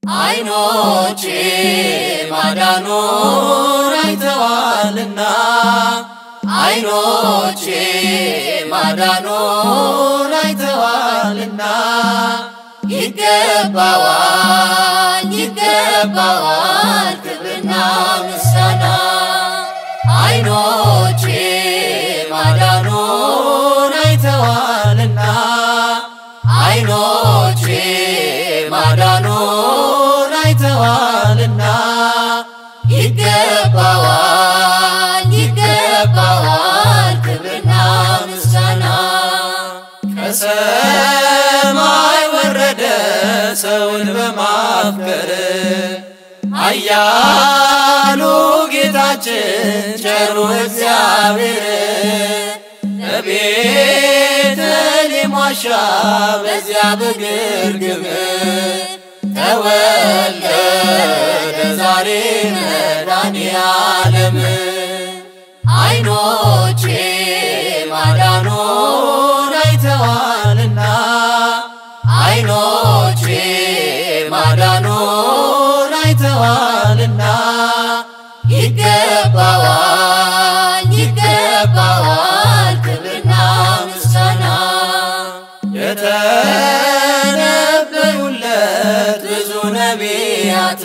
አይኖቼ ማዳኑን አይተዋልና አይኖቼ ማዳኑን አይተዋልና ይገባዋል ይገባዋል ክብርና ምስጋና አይኖቼ ማዳኑን አይተዋልና አይኖቼ ማዳኑን አይተዋልና ይገባዋል ይገባዋል ክብርና ምስጋና ከሰማይ ወረደ ሰውን በማፍቀር አያሉ ጌታችን ቸሩ እግዚአብሔር በቤተልሔም ዋሻ በዚያ በግርግም ተወለደ ዛሬ መድኃኔዓለም አይኖቼ ማዳኑን አይተዋልና አይኖቼ ማዳኑን አይተዋልና ይገባዋል ይገባዋል ክብርና ምስጋና የተነበዩለት ብዙ ነቢያት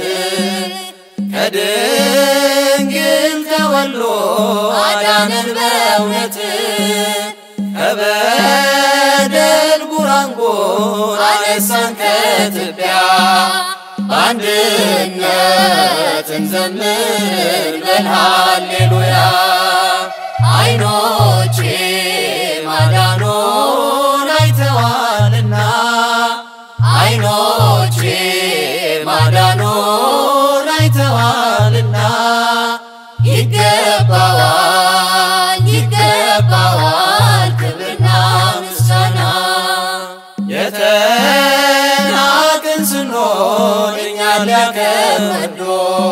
ከድንግል ተወልዶ አዳነን በእውነት ከበደል ጉራንጎ አነሳን ከትቢያ በአንድነት እንዘምር በል ሃሌሉያ አይኖቼ ማዳኑን አይተዋልና አይኖቼ ማዳኑን አይተዋልና ይገባዋል ይገባዋል ክብርና ምስጋና የተናቅን ስንሆን እኛን ሊያከብዶ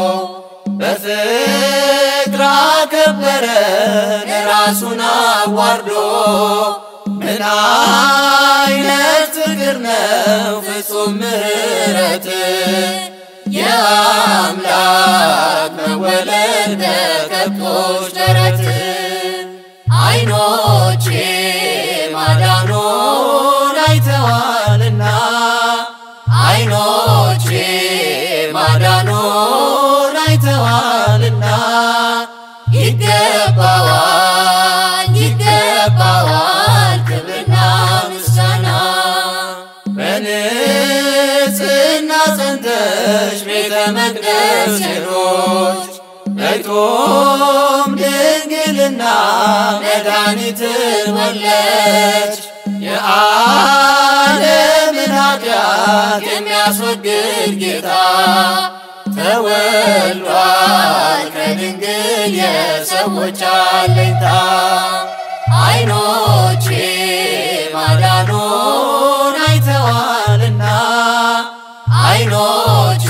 በፍቅር አከበረን ራሱን አዋርዶ ምን አይነት ፍቅር ነው ፍጹም ምሕረት የአምላክ መወለድ በከብቶች ደረት አይኖቼ ማዳኑን አይተዋልና አይኖቼ ማዳኑን አይተዋልና ይገባዋል ይገባዋል ክብርና ምስጋና በንጽሕና ጸንተሽ ቤተ መቅደስ ሄሮች በቶም ድንግልና መድኃኒትን ወለች የዓለምን ኃጢአት የሚያስወግድ ጌታ ተወልዷል ከድንግል የሰዎች አለኝታ አይኖቼ ማዳኑን አይተዋልና አይኖቼ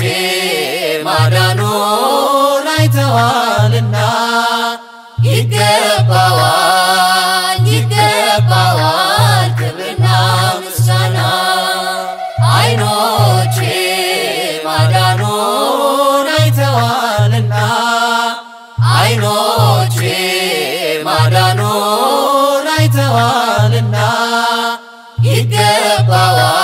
ማዳኑን አይተዋልና ይገባዋል ይገባዋል ክብርና ምስጋና አይኖቼ ማዳኑን አይተዋልና አይኖቼ ማዳኑን አይተዋልና ይገባዋል